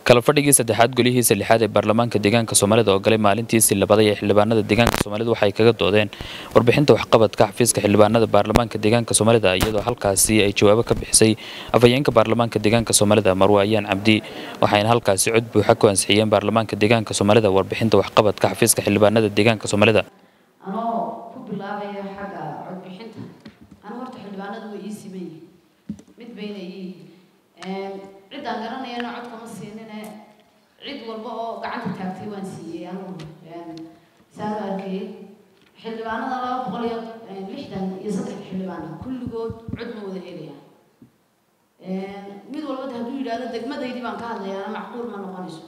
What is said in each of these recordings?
kala fadhigii saddexaad golihiisa lixaad ee baarlamaanka deegaanka soomaalida oo galay maalintiisii labaday ee xildhibaanada deegaanka soomaalida waxay kaga doodeen warbixinta waxqabadka xafiiska xildhibaanada baarlamaanka deegaanka soomaalida iyadoo halkaasi ay jawaabo ka bixisay afhayeenka baarlamaanka deegaanka soomaalida marwe ayaan cabdi waxayna halkaasi cod buuxa ku ansixiyeen baarlamaanka deegaanka soomaalida warbixinta waxqabadka xafiiska xildhibaanada deegaanka soomaalida anoo ku bilaabaya xagga codbixinta anigu horta xildhibaanadu way ii siman yihiin mid bayna ii ciddaan garanayana cod kama siinine cid walba oo gacanta taagtay waan siiyey anigu saan u arkayay xildhibaanada laba boqol iyo lixdan iyo saddex xildhibaana kulligood cod ma wada helayaan mid walba hadduu yidhaahdo degmadaydii baan ka hadlayaana macquul ma noqonayso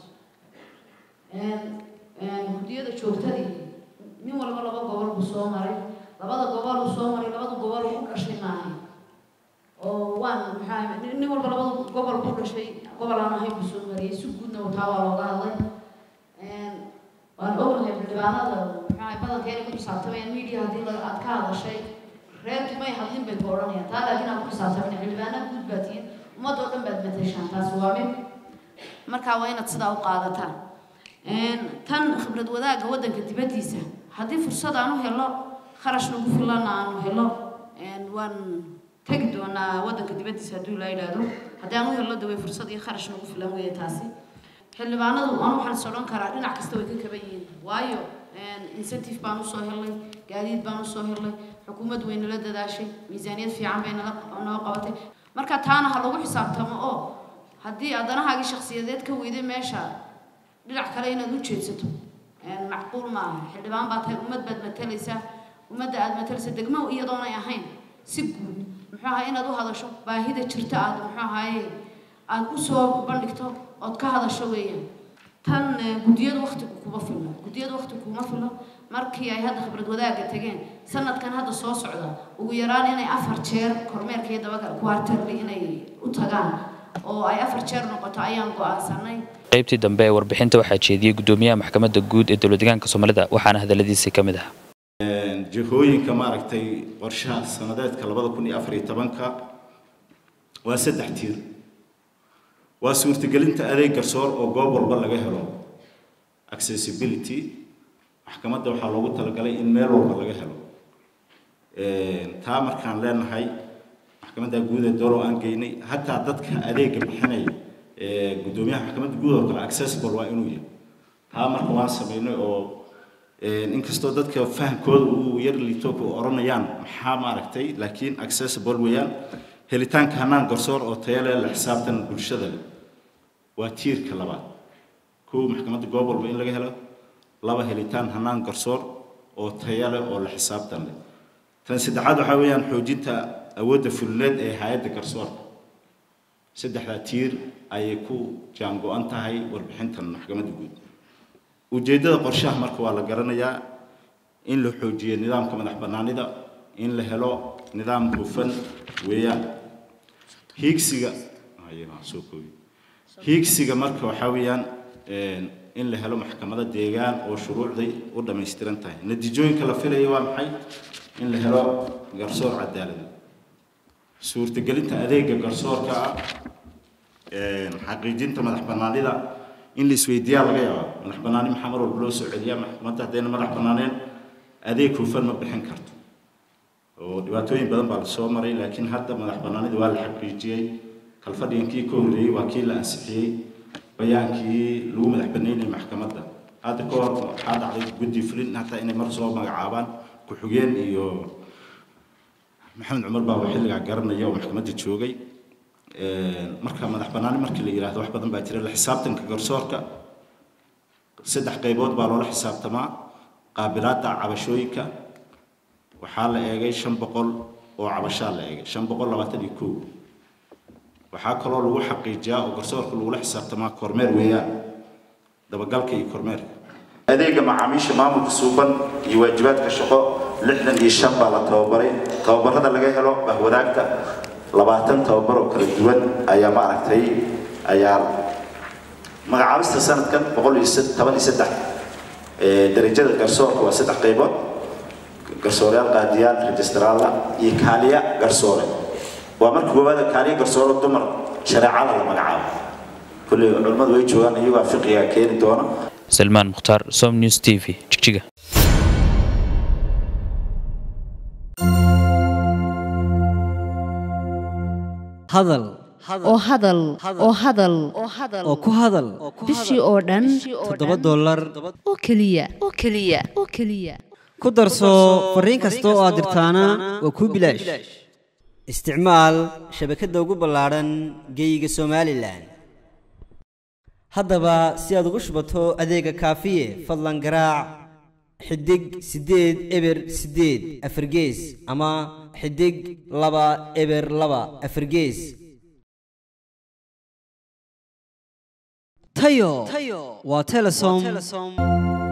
guddiyada joogtadii nin walba laba gobol buu soo maray labada gobol uu soo maray labada gobol uu dhashay maahay oo waan maxaa nin walba labada gobol ku dhashay gobol aan ahayn buu soo mariyay si guudna taa waa looga hadlay waan ognahay xildhibaanada maxaa badanka inay ku xisaabtamayaan media haddii la aad ka hadashay reerkii may hadlin bay ku odhanayaan taa laakiin aan ku xisaabtamin xildhibaanada guud baa tihiin ummadoo dhan baad matashaan taas waa mid markaa waa inaad sidaa u qaadataan tan khibrad wadaagga waddanka dibaddiisa haddii fursad aan u helo kharash nagu filana aanu helo waan tegi doonaa waddanka dibaddiisa hadduu la yidhaahdo haddii aan u helo de way fursad iyo kharash nagu filan weeye taasi xildhibaanadu aan waxaan is odhan karaa dhinac kasta way ka kaban yihiin waayo incentive baan usoo helnay gaadiid baan usoo helnay xukuumad way nala dadaashay miisaaniyad fiican bay nala noo qabatay marka taana ha lagu xisaabtamo oo haddii adanahaagii shakhsiyadeed ka weyday meesha dhinac kale inaad u jeedsato macquul ma aha xildhibaan baa tahay ummad baad matalaysaa ummadda aad matalaysa degmo iyadoonay ahayn si guud muxuu ahaa inaad u hadasho baahida jirta aad muxuu ahaaye aad u soo bandhigto ood ka hadasho weeyaan tan guddiyadu waqtigu kuma filno guddiyadu waqtigu kuma filno markii ay hadda khibrad wadaagga tageen sanadkan hadda soo socda ugu yaraan inay afar jeer kormeerka iyo dabagal kuarterli inay u tagaan oo ay afar jeer noqoto ayaan go-aansanay qaybtii dambe ee warbixinta waxaa jeediyey guddoomiyaha maxkamadda guud ee dowlad deegaanka soomaalida waxaana hadaladiisii ka mid ah jihooyinka maaragtay qorshaha sanadeedka labada kun iyo afar iyo tobanka waa saddex tiir waa suurtagelinta adeeg garsoor oo goob walba laga helo accessibility maxkamadda waxaa loogu talagalay in meel walba laga helo taa markaan leenahay maxkamadda guud ee doolow aan geynay hataa dadka adeega bixinaya guddoomiyaha maxkamadda guud oo kale accessible waa inuu yahay taa marka waan samaynay oo inkastoo dadka fahamkooda uu yar liito ku oranayaan maxaa maaragtay laakiin accessible weeyaan helitaanka hanaan garsoor oo tayo leh la xisaabtan bulshada leh waa tiirka labaad kow maxkamadda goob walba in laga helo laba helitaan hanaan garsoor oo tayo leh oo la xisaabtan leh tan saddexaad waxaa weeyaan xoojinta awoodda fulineed ee hay-adda garsoorka saddexdaa tiir ayay ku jaango-an tahay warbixintan maxkamadda guud ujeeddada qorshaha marka waa la garanayaa in la xoojiyo nidaamka madax bannaanida in la helo nidaam hufan weeyaan hiigsiga soo koobi hiigsiga marka waxaa weeyaan in la helo maxkamado deegaan oo shuruucday u dhammaystiran tahay natiijooyinka la filaya waa maxay in la helo garsoor cadaalada suurtagelinta adeega garsoorka ah xaqiijinta madax bannaanida in la isweydiiyaa laga yaaba madax bannaani maxaa mar walba loo soo celiyaa maxkamadda haddayna madax bannaaneen adeeg hufan ma bixin karto oo dhibaatooyin badan baa lasoo maray laakiin hadda madax bannaanida waa la xaqiijiyey kalfadhigankii ka horreeyey waa kii la ansixiyey bayaankii lagu madax bannaynayay maxkamadda hadda ka hor waxaa dhacday guddi fulin hataa inay mar soo magacaabaan ku-xigeen iyo maxamed cumar baa xilligaa garanaya oo maxkamadda joogay marka madax bannaani markii la yidhaahdo wax badan baa jira la xisaabtanka garsoorka saddex qaybood baa loola xisaabtamaa qaabilaadda cabashooyinka waxaa la eegay shan boqol oo cabashaa la eegay shan boqol labaatan iyo kow waxaa kaloo lagu xaqiijiyaa oo garsoorka lagula xisaabtamaa kormeer weeyaan dabagalka iyo kormeerka adeega macaamiisha maamulka suuban iyo waajibaadka shaqo lixdan iyo shan baa la tababaray tababarada laga helo bahwadaagta labaatan tababar oo kala duwan ayaa maaragtay ayaa magacaabista sanadkan boqol iyo toban iyo saddex darajada garsoorka waa saddex qaybood garsooreyaal qaadiyaan registraalla iyo kaaliya garsoore waa marka koowaada kaaliya garsoore dumar shareecada la magacaabo kolley culimmadu way joogaan iyagaa fiqiga keeni doona salmaan mukhtaar som news t v jigjiga hadal oo hadal oo hadal oo ku hadal bishii oo dhan toddoba dollar oo keliya oo keliya oo keliya ku darso fariin kasta oo aad dirtaana waa kuu bilaash isticmaal shabakadda ugu ballaadhan geeyiga somalilan haddaba si aad ugu shubato adeega kaafiye fadlan garaac xidig siddeed eber siddeed afargees ama xidig laba eber laba afargees tayo waa telesom